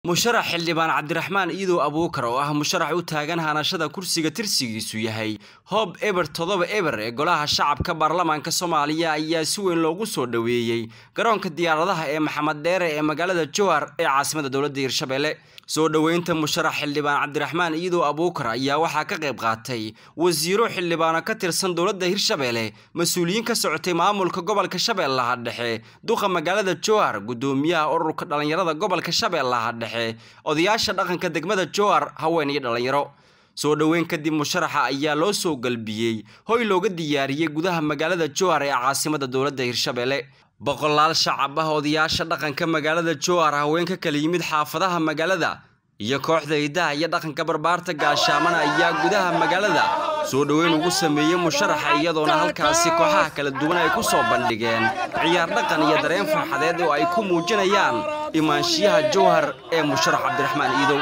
musharax xildhibaan cabdiraxmaan iidow abuukar oo ah musharax u taagan hanashada kursiga tirsigiisu yahay hoob eber toddoba eber ee golaha shacabka baarlamaanka soomaaliya ayaa si weyn loogu soo dhoweeyey garoonka diyaaradaha ee maxamed dheere ee magaalada jowhar ee caasimada dowladda hirshabelle soo dhoweynta musharax xildhibaan cabdiraxmaan iidow abuukar ayaa waxaa ka qayb qaatay wasiiro xildhibaano ka tirsan dowladda hirshabelle mas-uuliyiin ka socotay maamulka gobolka shabeellaha dhexe duqa magaalada jowhar gudoomiyaha ururka dhallinyarada gobolka shabeellaha dhexe odayaasha dhaqanka degmada jowhar haween iyo dhallinyaro soo dhoweyn kadib musharaxa ayaa loo soo galbiyey hoy looga diyaariyey gudaha magaalada jowhar ee caasimada dowladda hirshabelle boqolaal shacab ah odayaasha dhaqanka magaalada jowhar haween ka kala yimid xaafadaha magaalada iyo kooxda hidaha iyo dhaqanka barbaarta gaashaamana ayaa gudaha magaalada soo dhoweyn ugu sameeyey musharaxa iyadoona halkaasi kooxaha kala duwan ay ku soo bandhigeen ciyaar dhaqan iyo dareen farxadeed oo ay ku muujinayaan imaanshiyaha jowhar ee musharax cabdiraxmaan iidow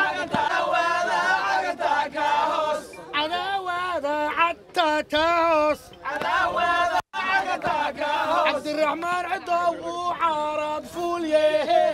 cabdiraxmaan cidow uu caarad fuulyehe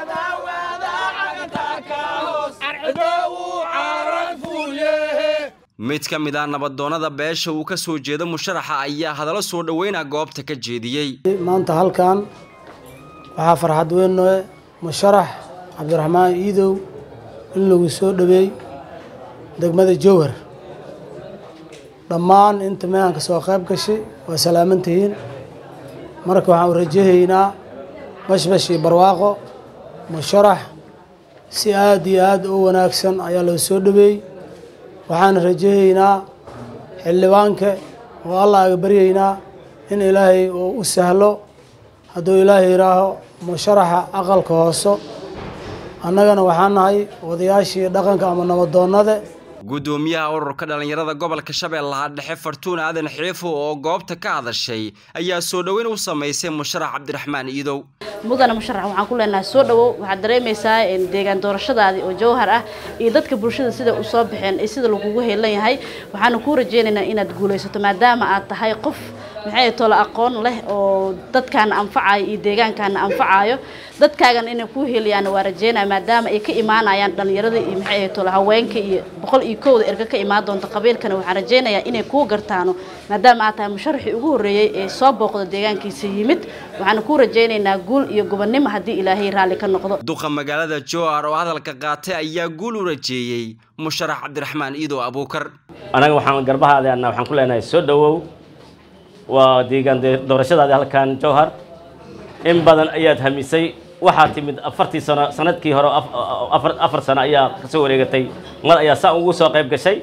mid ka mid ah nabadoonnada beesha uu ka soo jeedo musharaxa ayaa hadallo soo dhoweyna goobta ka jeediyey maanta halkan waxaa farxad weyn noe musharax cabdiraxmaan iidow in lagu soo dhoweey degmada jowhar dhammaan inta meehan ka soo qayb gashay waa salaamantihiin marka waxaan rajahaynaa bashbash iyo barwaaqo musharax si aada iyo aada u wanaagsan ayaa loo soo dhoweey waxaan rajahaynaa xildhibaanka oo allah aga baryaynaa in ilaahay uu u sahlo hadduu ilaahay yidhaaho musharaxa aqalka hooso annagana waxaan nahay odayaashii dhaqanka ama nabadoonnada gudoomiyaha ururka dhallinyarada gobolka shabeellaha dhexe fartuun aadan xiifo oo goobta ka hadashay ayaa soo dhoweyn u samaysay musharax cabdiraxmaan iidow mudana musharax waxaan ku leenahay soo dhowow waxaad dareemaysaa deegaan doorashadaadii oo jawhar ah iyo dadka bulshada sida u soo baxeen iyo sida lagugu heelan yahay waxaanu kuu rajaynaynaa inaad guulaysato maadaama aad tahay qof maxay tolo aqoon leh oo dadkaana anfacayo iyo deegaankaana anfacayo dadkaagana inay kuu heliyaana waa rajeynaya maadaama ay ka imaanayaan dhallinyarada iyo maxay tolo haweenka iyo boqol iyo kowda erga ka imaan doonta qabiilkana waxaan rajaynayaa inay kuu gartaano maadaama aad tahay musharaxii ugu horreeyey ee soo booqda deegaankiisa yimid waxaana kuu rajaynaynaa guul iyo gobonnimo haddii ilaahay raalli ka noqdo duqa magaalada jowhar oo hadalka qaatay ayaa guul u rajeeyey musharax cabdiraxmaan iidow abuukar anaga waxaan garbahaadana waxaan ku leenahay soo dhowow waa deegaan doorashadaadi halkan jowhar in badan ayaad hamisay waxaa timid afartii sano sanadkii hore afar sano ayaa kasoo wareegatay mar ayaa saa ugu soo qayb gashay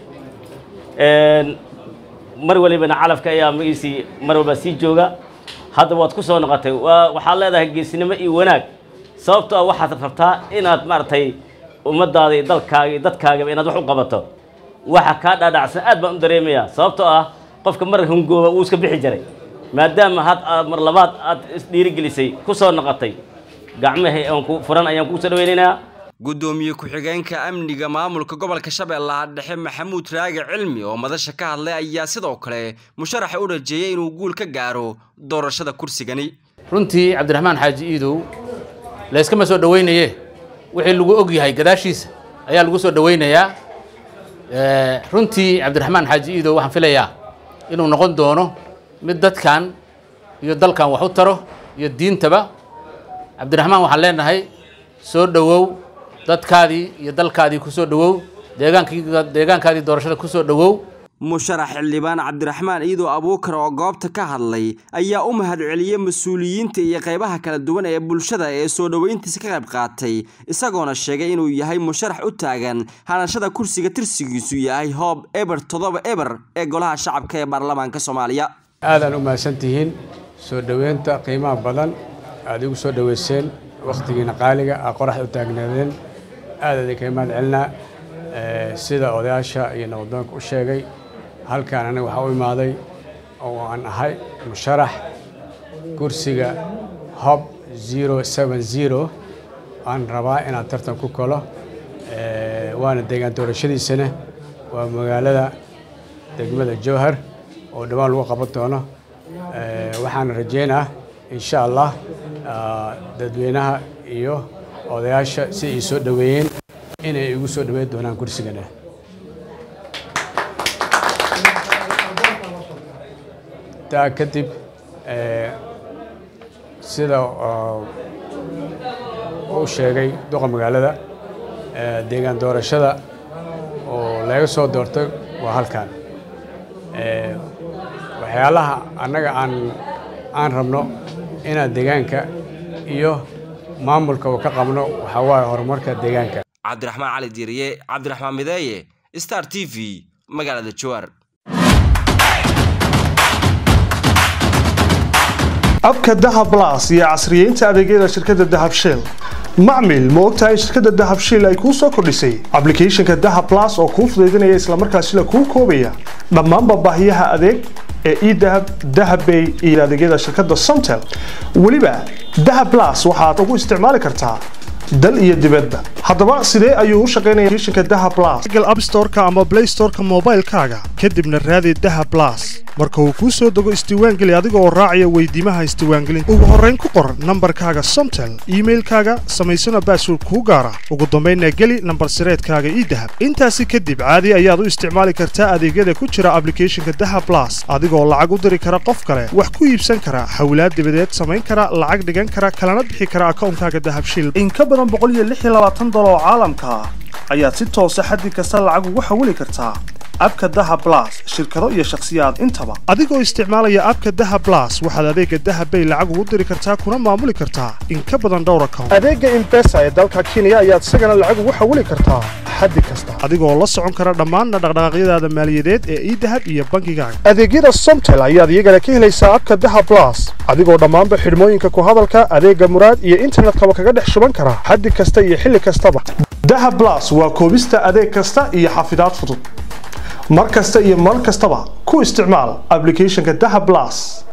mar walibana calafka ayaa magiisii mar walba sii jooga hadda waad ku soo noqotay waxaad leedahay geesinimo iyo wanaag sababto ah waxaad rabtaa inaad maaragtay ummadaada iyo dalkaaga iyo dadkaagaba inaad wax u qabato waxa kaa dhaadhacsan aad baan u dareemayaa sababtoo ah qofka mar hungooba wuu iska bixi jiray maadaama had aad mar labaad aad isdhiirigelisay ku soo noqotay gacmahii aan ku furan ayaan kuu soo dhaweynaynaa gudoomiye ku-xigeenka amniga maamulka gobolka shabeellaha dhexe maxamuud raage cilmi oo madasha ka hadlay ayaa sidoo kale musharaxa u rajeeyay inuu guul ka gaaro doorashada kursigani runtii cabdiraxmaan xaaji iidow layskama soo dhoweynaye wixii lagu og yahay gadaashiisa ayaa lagu soo dhoweynayaa runtii cabdiraxmaan xaaji iidow waxaan filayaa inuu noqon doono mid dadkan iyo dalkan wax u taro iyo diintaba cabdiraxmaan waxaan leenahay soo dhowow dadkaadii iyo dalkaadii ku soo dhowow deegaankii deegaankaadii doorashada ku soo dhowow musharax xildhibaan cabdiraxmaan iidow abuukar oo goobta ka hadlay ayaa u mahadceliyey mas-uuliyiinta iyo qaybaha kala duwan ee bulshada ee soo dhoweyntiisa ka qayb qaatay isagoona sheegay inuu yahay musharax u taagan hanashada kursiga tirsigiisu yahay hoob eber toddoba eber ee golaha shacabka ee baarlamaanka soomaaliya aadaan u mahadsantihiin soo dhoweynta qiimaha badan aad igu soo dhoweyseen wakhtigiina qaaliga aa qoraxda u taagnaadeen aad idinkaga mahad celinaa sida odayaasha iyo nabadoonka u sheegay halkaan aniga waxaa u imaaday oo aan ahay musharax kursiga hob zero seven zero aan rabaa inaad tartan ku kalo waana deegaan doorashadiisana waa magaalada degmada jowhar oo dhawaan lagu qaban doono waxaan rajeynaa insha allah dadweynaha iyo odayaasha si ay soo dhoweeyeen inay igu soo dhoweyn doonaan kursigana taa kadib sida uu sheegay duqa magaalada deegaan doorashada oo laga soo doortay waa halkan waxyaalaha annaga aan aan rabno inaan deegaanka iyo maamulka ka qabno waxaa waaye horumarka deegaanka cabdiraxmaan cali diiriye cabdiraxmaan mideeye star t v magaalada jawaar abka dahab las iyo casriyeynta adeegyada shirkadda dahab shell macmil ma ogtahay shirkadda dahab shell ay kuu soo kordhisay ablicathonka dahab las oo kuu fudaydinaya islamarkaasina kuu koobaya dhammaanba baahiyaha adeeg ee edahab dahabbay iyo adeegyada shirkadda somtel weliba dahab las waxaad ugu isticmaali kartaa dal iyo dibadba haddaba sidee ayuu u shaqaynaya kishinka daha blas google app storeka ama play storeka moobaylkaaga kadibna raadi daha blas marka uu kuu soo dego isdiiwaangeli adiga oo raacaya weydiimaha isdiiwaangelinta ugu horrayn ku qor nambarkaaga somtel iimailkaaga samaysana baasword kuu gaara ugu dambaynna geli nambar sireedkaaga ii dahab intaasi kadib caadi ayaad u isticmaali kartaa adeegyada ku jira ablicathonka daha blas adigoo lacag u diri kara qof kale wax ku iibsan kara hawlaad dibadeed samayn kara lacag dhigan kara kalana bixi kara akawnkaaga dahabshil dolar oo caalamka ah ayaad si toosa xaddi kasta lacag ugu xawili kartaa abka daha blas shirkado iyo shakhsiyaad intaba adigoo isticmaalaya abka daha blas waxaad adeega dahabbay lacag ugu diri kartaa kuna maamuli kartaa in ka badan dhowr account adeega imbesa ee dalka kenya ayaad isagana lacag ugu xawili kartaa xaddi kasta adigoo la socon kara dhammaanna dhaqdhaqaaqyadaada maaliyadeed ee idahab iyo bankigaaga adeegyada somtel ayaad iyagana ka helaysaa abka daha blas adigoo dhammaanba xidhmooyinka ku hadalka adeega muraad iyo internetkaba kaga dhex shuban kara xaddi kasta iyo xilli kastaba daha blas waa koobista adeeg kasta iyo xafidaad fudud mar kasta iyo mar kastaba ku isticmaal ablicathonka daha blas